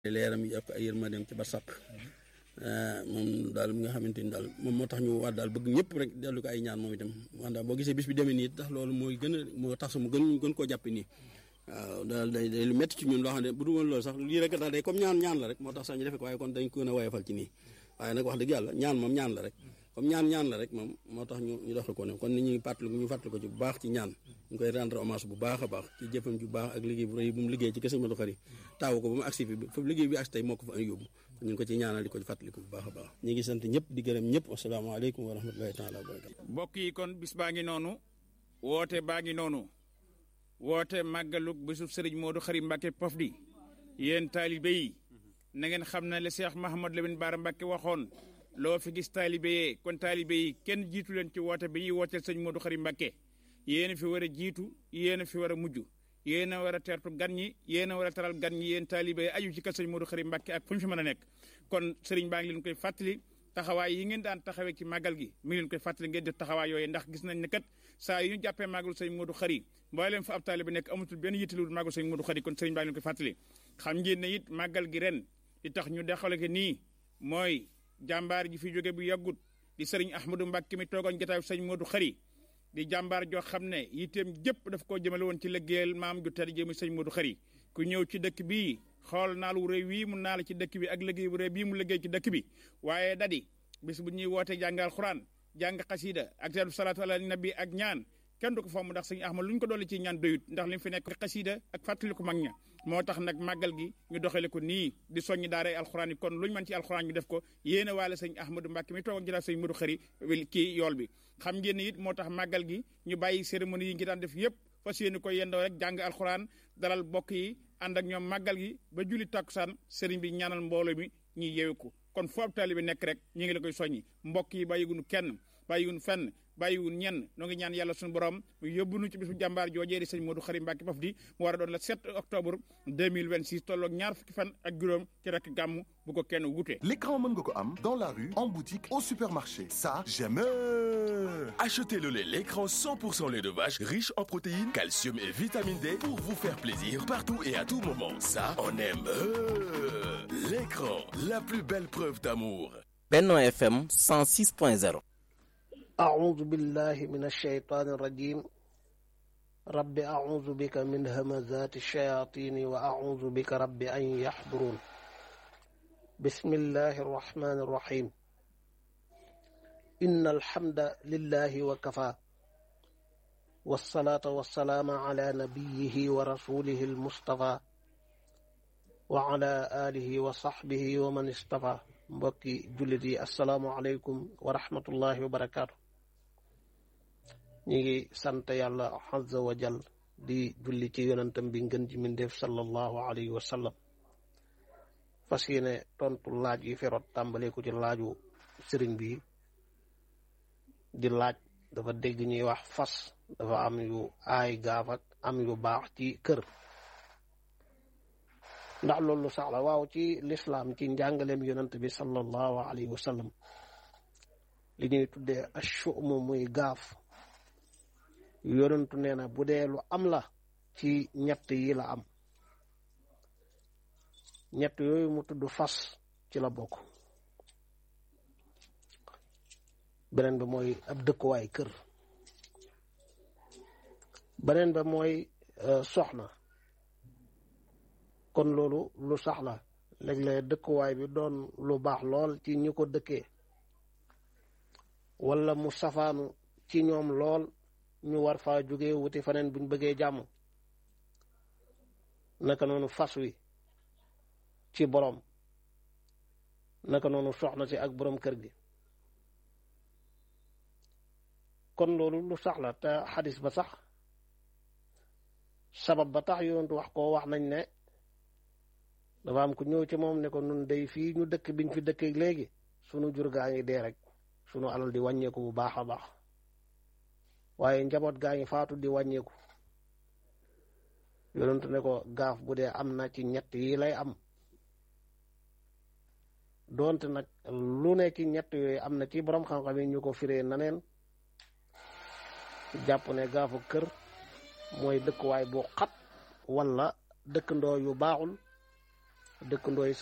leeram yi ak ay yërmandeem ci barsàq moom daal mi nga xamante ni daal moom moo tax ñu war daal bëgg ñëpp rek dellu ko ay ñaan moom itam wanda boo gisee bis bi demee nii tax loolu mooy gën a moo tax mu gën gën koo jàppe nii waaw daal day day lu métti ci ñun loo xam ne bu dul woon loolu sax lii rek daal day comme ñaan ñaan la rek moo tax sax ñu defe ko waaye kon dañ ko gën a woyofal ci nii waaye nag wax dëgg yàlla ñaan moom ñaan la rek comme ñaan ñaan la rek moom moo tax ñu ñu doxal ko ne kon ni ñuy fàttaliku ñu fàttali ko ci bu baax ci ñaan ñu koy rendre hommage bu baax a baax ci jëfam ju baax ak liggéey bu rëy bu mu liggéey ci kese Modou Khari taawu ko ba mu agsi fi fa liggéey bi agsi tey moo ko fa yóbbu ñu ngi ko ci ñaanal di ko ci fàttaliku bu baax a baax ñu ngi sant ñëpp di gërëm ñëpp asalaamaaleykum wa rahmatullahi taala wa barakatu mbokk yi kon bis baa ngi noonu woote baa ngi noonu woote màggalug bisu sëriñ Modou Khari Mbacke Pofdy yéen taalibe yi na ngeen xam ne le Cheikh Mahamad Lamine Bara Mbacke waxoon loo fi gis taalibe yee kon taalibe yi kenn jiitu leen ci woote bi ñuy wooteel sëñ Modou Khari Mbacke yéen a fi war a jiitu yéen a fi war a mujj yéen a war a teertu gan ñi yéen a war a taral gan ñi yéen taalibe yi aju ci kër sëñ Modou Khari Mbacke ak fu ñu fi mën a nekk kon sëriñ baa ngi leen koy fàttali taxawaay yi ngeen daan taxawee ci màggal gi mi ngi leen koy fàttali ngeen def taxawaay yooyu ndax gis nañ ne kat saa yu ñu jàppee màggalu sëñ Modou Khari mbooleem fa ab taalibe nekk amatul benn yittalul màggalu sëñ Modou Khari kon sëriñ baa ngi leen koy fàttali xam ngeen ne it màggal gi ren li tax ñu dexale ko nii mooy jàmbaar ji fi jóge bu yàggut di sëriñ Ahmadou Mbacke mi toogoon jotaayu sëñ Modou Khari di jàmbaar joo xam ne yitteem jëpp daf koo jëmale woon ci liggéeyal maam ju tedd jëmi sëñ Modou Khari ku ñëw ci dëkk bii xool naal wu rëy wii mu naal ci dëkk bi ak liggéey bu rëy bii mu liggéey ci dëkk bi waaye dadi bis bu ñuy woote jàngal xuraan jàng xasida ak teelu salaatu ala nabi ak ñaan kenn du ko fomm ndax sëñ Ahmad lu ñu ko dolli ci ñaan doyut ndax li mu fi nekk xasida ak fàttali ko mag ña moo tax nag màggal gi ñu doxale ko nii di soññi daaray alxuraan yi kon lu ñu mën ci alxuraan ñu def ko yéene waale sëñ Ahmadou Mbacke mi toog ak jëlaat sëñ Modou Khari kii yool bi xam ngeen ne it moo tax màggal gi ñu bàyyi cérémonie yi ngi daan def yëpp fas yéene ko yendoo rek jàng alxuraan dalal bokk yi ànd ak ñoom màggal gi ba julli takkusaan sëriñ bi ñaanal mbooloo mi ñuy yeewu ko kon foofu taalibe nekk rek ñu ngi la koy soññi mbokk yi bàyyigunu kenn bàyyiwun fenn bàyyiwun ñenn noo ngi ñaan yàlla suñu borom mu yóbbu nu ci bisu jàmbaar joojee di sëñ Modou Khari Mbacke Pofdy mu war a doon le 7 octobre 2026 tolloog ñaar fukki fan ak juróom ci rek gàmm bu ko kenn wute. L'écran mën nga ko am dans la rue, en boutique, au supermarché. Ça, j'aime. Achetez le lait l'écran 100% lait de vache, riche en protéines, calcium et vitamine D pour vous faire plaisir partout et à tout moment. Ça, on aime. L'écran, la plus belle preuve d'amour. Benno FM 106.0 أعوذ بالله من الشيطان الرجيم رب أعوذ بك من همزات الشياطين وأعوذ بك رب أن يحضرون بسم الله الرحمن الرحيم إن الحمد لله وكفى والصلاة والسلام على نبيه ورسوله المصطفى وعلى آله وصحبه ومن اصطفى mbokki jullit yi asalaamualeykum wa rahmatullahi wa barakaatu ñu ngi sant yàlla azza wa jal di julli ci yonentam bi ngën ji mindeef sallallahu alayhi wa sallam fas yéene tontu laaj yi ferot tàmbale ko ci laaju sëriñ bi di laaj dafa dégg ñuy wax fas dafa am yu aay gaaf ak am yu baax ci kër ndax loolu sax la waaw ci lislaam ci njàngaleem yonent bi sallallahu alayhi wa sallam li ñuy tuddee ashumu muy gaaf yonentu nee na bu dee lu am la ci ñett yi la am ñett yooyu mu tudd fas ci la bokk beneen bi mooy ab dëkkuwaay kër beneen ba mooy soxna kon loolu lu sax la léeg-léeg dëkkuwaay bi doon lu baax lool ci ñi ko dëkkee wala mu safaanu ci ñoom lool ñu war faa jóge wuti faneen buñ bëggee jàmm naka noonu fas wi ci boroom naka noonu soxna si ak boroom kër gi kon loolu lu sax la te xadis ba sax sabab ba tax yonentu wax ko wax nañ ne dafa am ku ñëw ci moom ne ko nun day fii ñu dëkk biñ fi dëkkee léegi sunu jur gaa ngi dee rek sunu alal di wàññeeku bu baax a baax waaye njaboot gaa ngi faatu di wàññeeku yonentu ne ko gaaf bu dee am na ci ñett yi lay am doonte nag lu ne ci ñett yooyu am na ci borom xam-xam yi ñu ko firee naneen jàpp ne gaafu kër mooy dëkkuwaay bu xat wala dëkkandoo yu baaxul dëkkandoo yi